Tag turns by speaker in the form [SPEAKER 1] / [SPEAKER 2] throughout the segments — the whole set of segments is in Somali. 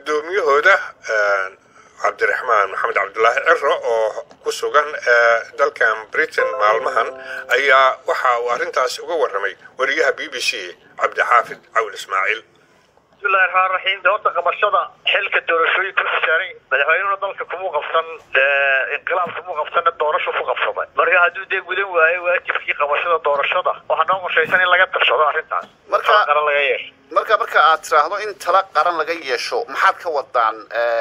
[SPEAKER 1] guddoomiyahooda cabdiraxmaan maxamed cabdulaahi ciro oo ku sugan dalkan britain maalmahan ayaa waxa uu arrintaas uga warramay wariyaha b b c cabdixaafid cawl ismaaciil
[SPEAKER 2] bismillahi raxmaan raxiim de horta qabashada xilka doorashooyinka ku saaray madaxweynuna dalka kumuu qabsan inqilaab kumuu qabsanna doorasho ku qabsaday marka hadduu dee gudan waayo waajibkii qabashada doorashada waxaa noo qorshaysan in laga tashado arrintaas
[SPEAKER 3] Marka-
[SPEAKER 2] qaran laga yeesho
[SPEAKER 3] marka marka aad tiraahdo in tala qaran laga yeesho maxaad ka wadaan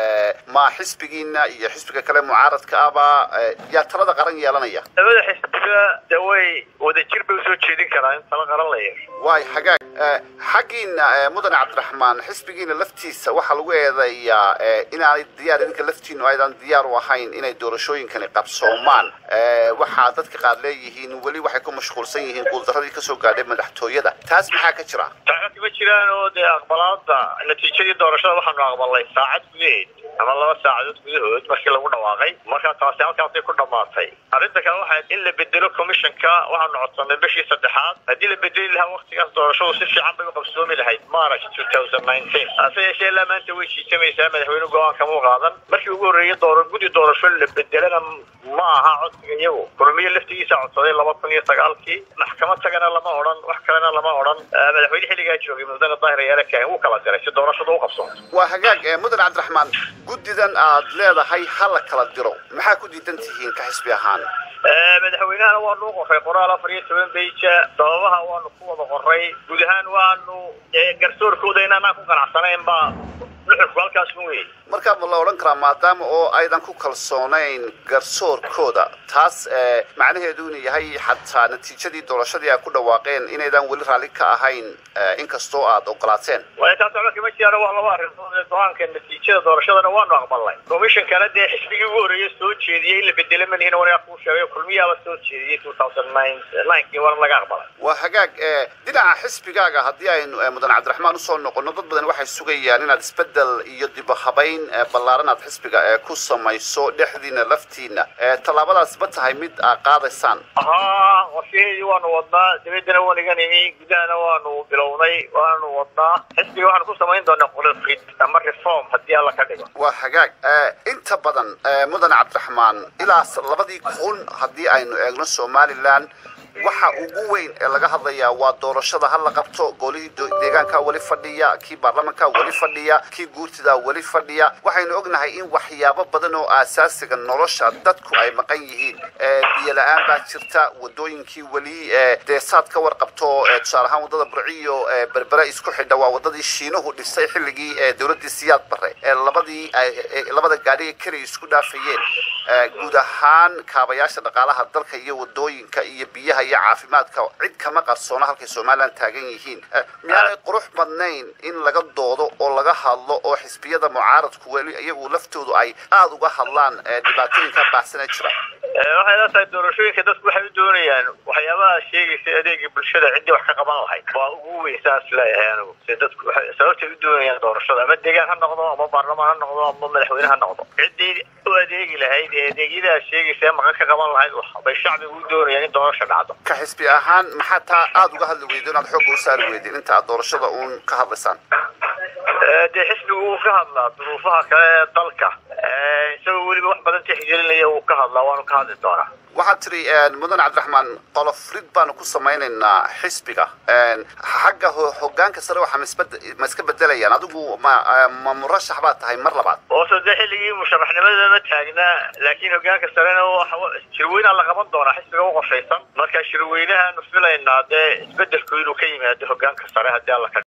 [SPEAKER 3] ma xisbigiina iyo xisbiga kale mucaaradka ahba eh, yaa talada qaran yeelanaya
[SPEAKER 2] labada xisbiga de way wadajir bay usoo jeedin karaa in tala qaran la yeesho
[SPEAKER 3] waay hagaag eh, xaggiina eh, mudane cabdiraxmaan xisbigiina laftiisa waxaa lagu eedeeyaa eh, inaanay diyaar idinka laftiinu aydan diyaar u ahayn inay doorashooyinkani qabsoomaan Eh, waxaa dadka qaar leeyihiin weli waxay ku mashquulsan yihiin guuldaradii kasoo gaadhay madaxtooyada taas maxaa ka jira
[SPEAKER 2] saacad ma jiraan oo dee aqbalaada natiijadii doorashada waxaanu aqbalnay saacad gudaheed ama laba saacadood gudahood markii lagu dhawaaqay marka taasi halkaasay ku dhammaatay arrinta kale waxay in la bedelo commissionka waxaanu codsanay bishii saddexaad haddii la bedeli lahaa waqtigaas doorashadu si fiican bay u qabsoomi lahayd march 2019 hase yeeshee ilaa maanta way jiisamaysaa madaxweyne go-aan kama qaadan markii ugu horreeyay doora gudi doorasho la bedelana ma aha codsiga iyagu kulmiye laftigiisa codsaday laba kun iyo sagaalkii maxkamad tagana lama odhan wax kalena lama odhan Eh, madaxweyne xilligaa joogay mudane daahir yaale kahin wuu kala diray si doorashadu u qabsoonto
[SPEAKER 3] waa hagaag eh, mudane cabdiraxmaan guddidan aad leedahay ha la kala diro maxaa ku diidan tihiin ka xisbi ahaan
[SPEAKER 2] Eh, madaxweynahana waanu u qoray qoraal afar iyo toban beija sababaha waanu ku wada qoray guud ahaan waanu eh, garsoorkooda inaanaan ku ganacsanayn baa nuxurku halkaas ku weeyey
[SPEAKER 3] markaa ma la odhan karaa maadaama oo aydan ku kalsoonayn garsoorkooda taas eh, macnaheedu inuu yahay xataa natiijadii doorashadii ay ku dhawaaqeen inaydan weli raalli ka ahayn eh, inkastoo aad ogolaateen
[SPEAKER 2] waayo taas waxba kama jiraan waa laba arrimood ee go-aanka natiijada doorashadana waanu aqbalnay commissionkana dee xisbigii ugu horreeyay soo jeediyey in la bedelo manihin wanaga kuu sheegay kulmiyaaba soo jeediyey 2009 kii waana laga aqbalay
[SPEAKER 3] waa hagaag eh, dhinaca xisbigaaga haddii aynu eh, mudane cabdiraxmaan usoo noqono dad badan waxay sugayaan inaad isbedel iyo dibahabayn eh, ballaaran aad xisbiga eh, ku samayso dhexdiina laftiina Eh, tallaabadaas ma tahay mid aad qaadaysaan
[SPEAKER 2] ahaa qorshaheedii waanu wadnaa dabeedana waan iga nimi gudahana waanu bilownay waanu wadnaa xisbiga waxaanu ku samayn doonaa qolofrid ama reform haddii alla ka dhigo
[SPEAKER 3] waa hagaag Eh, inta badan eh, mudane cabdiraxmaan ilaa s- labadii kun haddii aynu eegno somalilan waxa ugu weyn ee laga hadlayaa waa doorashada ha la qabto golihii do- deegaanka weli fadhiya kii baarlamanka weli fadhiya kii guurtida weli fadhiya waxaynu ognahay in waxyaabo badan oo aasaasiga nolosha dadku ay maqan yihiin Eh, biyo la-aan baa jirta wadooyinkii weli eh, dee saad ka warqabto eh, tusaale ahaan wadada burciyo eh, berbere isku xidha waa wadadii shiinuhu dhisay xilligii eh, dowladii siyaad bare ee labadii ay- ee labada gaadhiga keliya isku dhaafayeen Eh, guud ahaan kaabayaasha dhaqaalaha dalka iyo wadooyinka iyo biyaha iyo caafimaadka cid kama qarsoona halkay somalilan taagan yihiin Eh, miyaanay qurux badnayn in laga doodo oo laga hadlo oo xisbiyada mucaaradku weli iyagu laftoodu ay aada uga hadlaan eh, dhibaatooyinka baahsana jira
[SPEAKER 2] Eh, waxay la tahay doorashooyinka dadku waxay u doonayaan waxyaabaha sheegaysa adeega bulshada ciddii wax ka qaban lahayd waa ugu weyn saas leeyahay anigu se dadku waxay sababtay u doonayaan doorashada ama deegaan ha noqdo ama baarlamaan ha noqdo ama madaxweyne ha noqdo ciddii u adeegi lahayd ee adeegyadaha sheegaysa ee maqan ka qaban lahayd wax bay shacbigu u doonayaan in doorasha dhacdo
[SPEAKER 3] ka xisbi ahaan maxaa taa aada uga hadli weydo inaad xoogga u saari weydeen inta aad doorashada uun ka hadlaysaan
[SPEAKER 2] Eh, dee xisbigu wuu ka hadlaa duruufaha kale ee dalka Eh, isagoo weliba wax badan tixgelinaya wuu ka hadlaa waanu ka hadli doonaa
[SPEAKER 3] waxaad tiri mudane cabdiraxmaan qolofrid baanu ku samaynaynaa xisbiga xagga ho- hogaanka sare waxa ma isbed- ma iska bedelayaan adigu ma ma murashax baad tahay mar labaad
[SPEAKER 2] hoose dee xilligii musharaxnimada ma taagnaa laakiin hogaanka sarena waxa wa- shirweynaa la qaban doonaa xisbiga u qorshaysan marka shirweynahaanu filaynaa dee isbedelku inuu ka yimaado hogaanka sare haddii alla ka